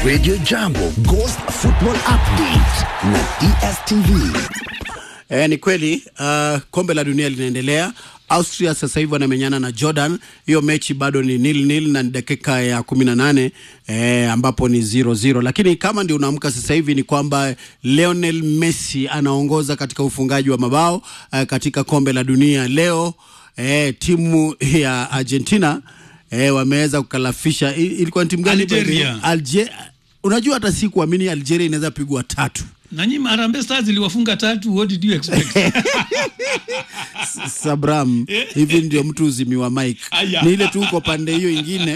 Radio Jambo Ghost Football Update na DSTV. E, ni kweli uh, kombe la dunia linaendelea. Austria sasa hivi wanamenyana na Jordan. Hiyo mechi bado ni nil nil na ni dakika ya kumi na nane e, ambapo ni 0-0, lakini kama ndio unaamka sasa hivi ni kwamba Lionel Messi anaongoza katika ufungaji wa mabao uh, katika kombe la dunia leo. E, timu ya Argentina e, wameweza kukalafisha. I- Ilikuwa ni timu gani? Algeria. Alge, unajua hata si kuamini Algeria inaweza pigwa tatu na nyinyi Harambee Stars iliwafunga tatu, what did you expect? Sabram, hivi ndio mtu uzimiwa mic. Aya. Ni ile tu uko pande hiyo ingine,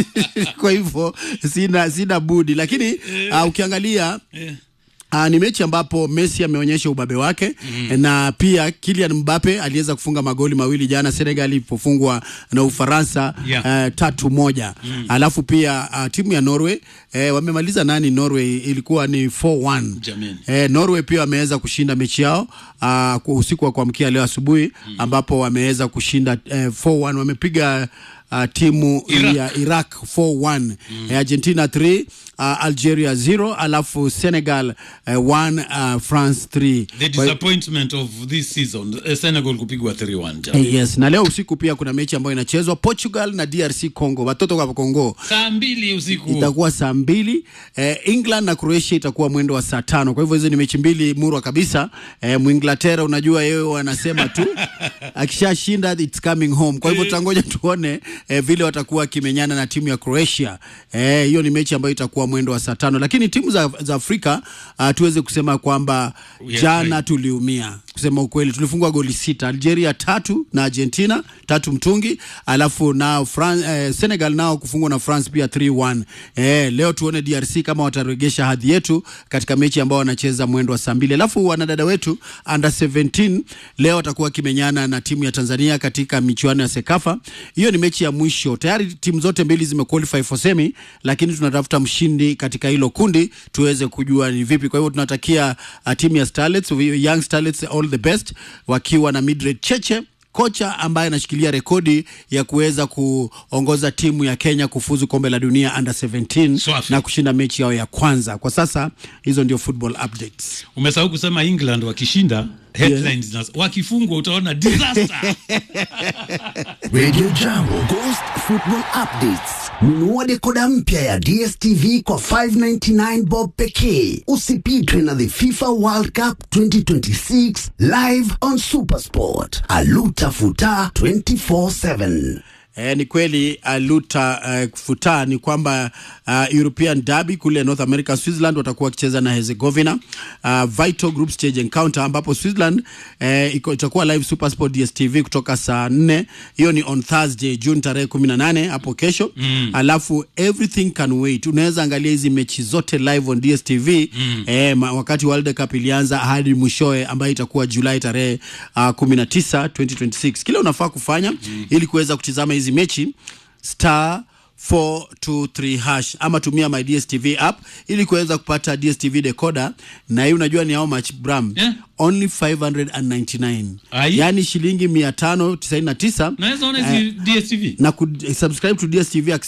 kwa hivyo sina sina budi, lakini uh, ukiangalia Eh, Uh, ni mechi ambapo Messi ameonyesha ubabe wake mm. na pia Kylian Mbappe aliweza kufunga magoli mawili jana Senegal ilipofungwa na Ufaransa Yeah. uh, tatu moja mm. alafu pia uh, timu ya Norway eh, wamemaliza nani Norway ilikuwa ni 4-1 Jameni. eh, Norway pia wameweza kushinda mechi yao uh, kwa usiku wa kuamkia leo asubuhi mm. ambapo wameweza kushinda eh, 4-1 wamepiga uh, timu Iraq. ya Iraq 4-1 mm. eh, Argentina 3 uh, Algeria 0 alafu Senegal 1 uh, France 3 the disappointment of this season eh, Senegal kupigwa 3-1 jana. Eh, yes na leo usiku pia kuna mechi ambayo inachezwa Portugal na DRC Congo watoto wa Congo saa mbili usiku itakuwa saa mbili eh, England na Croatia itakuwa mwendo wa saa tano. Kwa hivyo hizo ni mechi mbili murwa kabisa. Eh, Mwinglatera unajua yeye wanasema tu akishashinda it's coming home. Kwa hivyo tutangoja tuone eh, vile watakuwa wakimenyana na timu ya Croatia. Eh, hiyo ni mechi ambayo itakuwa mwendo wa saa tano, lakini timu za, za Afrika uh, tuweze kusema kwamba We are jana trying. tuliumia kusema ukweli, tulifungwa goli sita, Algeria tatu na Argentina tatu mtungi, alafu nao Fran, eh, Senegal nao kufungwa na France pia 3-1. Eh, leo tuone DRC kama wataregesha hadhi yetu katika mechi ambao wanacheza mwendo wa saa mbili. Alafu wanadada wetu under 17 leo watakuwa wakimenyana na timu ya Tanzania katika michuano ya Sekafa. Hiyo ni mechi ya mwisho, tayari timu zote mbili zimequalify for semi, lakini tunatafuta mshindi katika hilo kundi tuweze kujua ni vipi. Kwa hivyo tunatakia uh, timu ya Starlets, Young Starlets all the best wakiwa na Mildred Cheche kocha ambaye anashikilia rekodi ya kuweza kuongoza timu ya Kenya kufuzu kombe la dunia under 17 Swafi. na kushinda mechi yao ya kwanza. Kwa sasa hizo ndio football updates. umesahau kusema England wakishinda headlines na wakifungwa utaona disaster Radio Jambo Ghost Football Updates. Nunua dekoda mpya ya DSTV kwa 599 bob pekee. Usipitwe na the FIFA World Cup 2026 live on Supersport. Aluta futa 24/7. E, ni kweli aluta uh, futa ni kwamba uh, European Derby kule North America Switzerland watakuwa wakicheza na Herzegovina uh, Vital Group Stage Encounter ambapo Switzerland eh, iko- itakuwa live Supersport DStv kutoka saa nne hiyo ni on Thursday June tarehe 18 hapo kesho mm. alafu everything can wait unaweza angalia hizi mechi zote live on DStv mm. eh, ma- wakati World Cup ilianza hadi mwishowe ambayo itakuwa Julai tarehe uh, 19 2026 kile unafaa kufanya mm. ili kuweza kutizama hizi mechi star 423 hash ama tumia my DStv app ili kuweza kupata DStv decoder na hii unajua ni how much Bram Yeah. only 599 Ai. yani shilingi 599 naweza ona hizi DSTV na kusubscribe to DStv